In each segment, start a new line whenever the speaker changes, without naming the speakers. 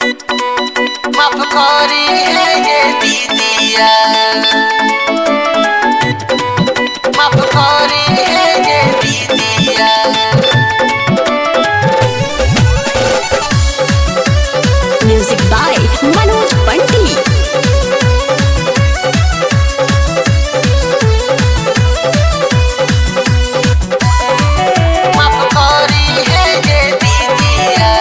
माफ करी है ये दीदिया माफ करी है ये दीदिया
Music by Manoj Pandit.
माफ करी है ये दीदिया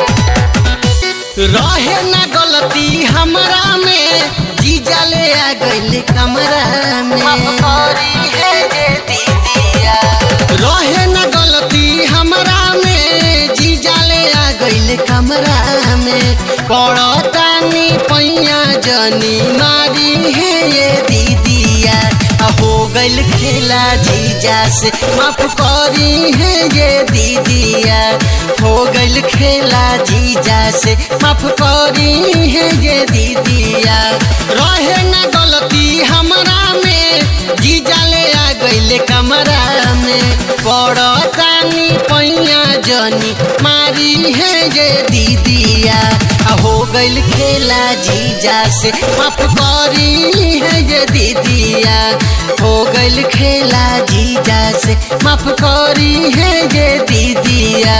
रहे ना गलती हमरा में जीजा ले आ गइल कमरा में माफ करी है ये दीदिया रहे ना गलती हमरा में जीजा ले आ गइल कमरा में पड़तानी पैया जनी मारी है ये दीदिया आ हो गइल खेला जीजा से माफ करी है ये दीदिया हो गइल खेला जीजा से माफ करी है ये दीदिया रहे ना गलती हमरा में जीजा ले आ गइल कमरा में पड़तानी पैया जनी मारी है ये दीदिया आ हो गइल खेला जीजा से माफ करी है ये दीदिया हो गइल खेला जीजा से माफ करी है ये दीदिया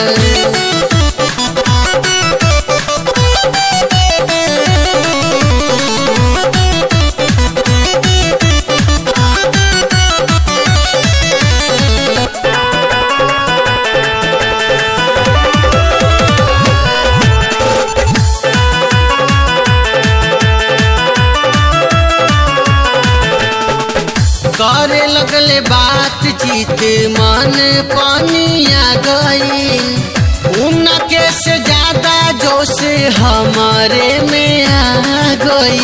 करे लगले बातचीत मन पानिया गई उनके से ज्यादा जोश हमारे में आ गई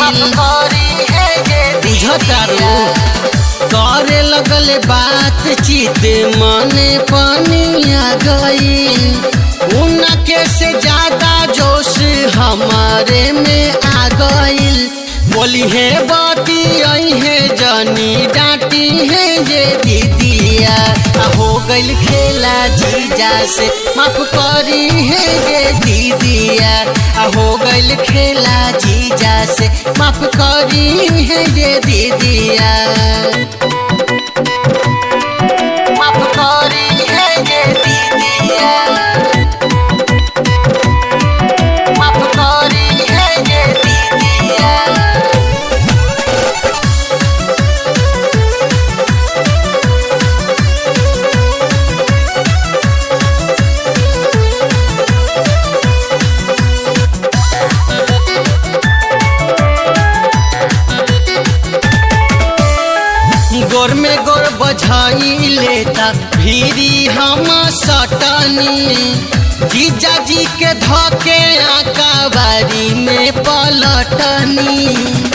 बुझतारू करे लगले बातचीत मन पानिया गई उनके से ज्यादा जोश हमारे में आ गई बोली है बाती आई है जानी डांटी है ये दीदिया आ हो गइल खेला जीजा से माफ करी है ये दीदिया आ हो गइल खेला जीजा से माफ करी है ये दीदिया माफ करी है ये दीदिया माफ करी है ये दीदिया गोर में गोर बझाई लेता भीरी हम सटनी जीजा जी के धके आका बारी में पलटनी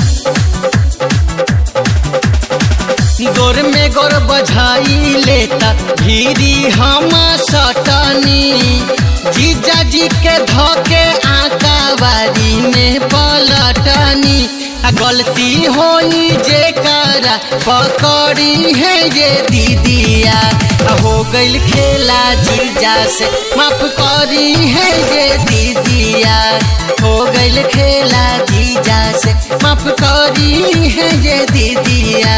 गोर में गोर बझाई लेता भीरी हम सटनी जीजा जी के धके आका बारी में पलटनी आ गलती होई जे करा पकड़ी है ये दीदिया आ हो गइल खेला जीजा से माफ करी है ये दीदिया हो गइल खेला जीजा से माफ करी है ये दीदिया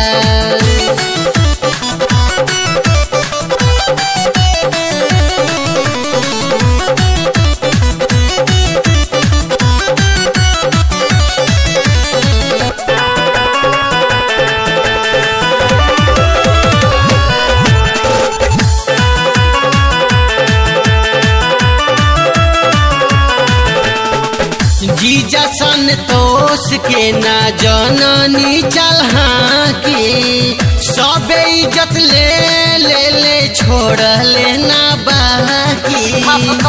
जीजा संतोष के ना जननी चल की सबे इज्जत ले ले ले छोड़ लेना बाकी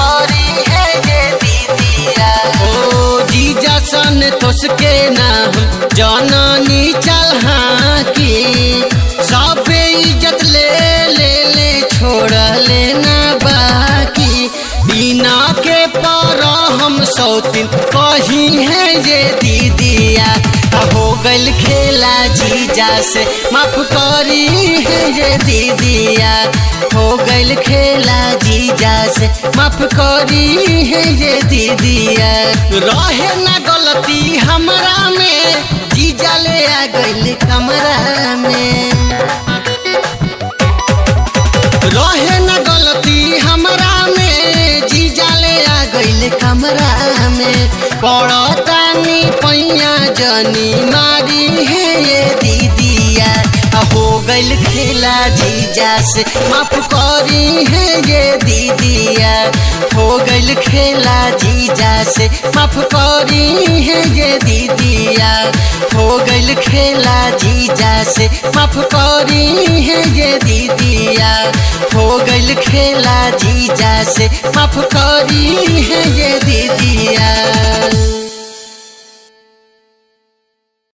ओ जीजा संतोष के नाम जननी चल की सबे इज्जत ले ले ले छोड़ लेना बाकी बिना के पर हम सौतीन कही है ये दीदिया हो गइल खेला जीजा से माफ करी है ये दीदिया हो गइल खेला जीजा से माफ करी है ये दीदिया रहे ना गलती हमरा में जीजा ले आ गइल कमरा में रहे न गलती हमरा में जीजा ले आ गइल कमरा में पड़तानी पैया जनी मारी है ये दीदिया आ हो गइल खेला जीजा से माफ करी है ये दीदिया हो गइल खेला जीजा से माफ करी है ये दीदिया हो गइल खेला जीजा से माफ करी है ये दीदिया हो गइल खेला जीजा से माफ करी है ये दीदिया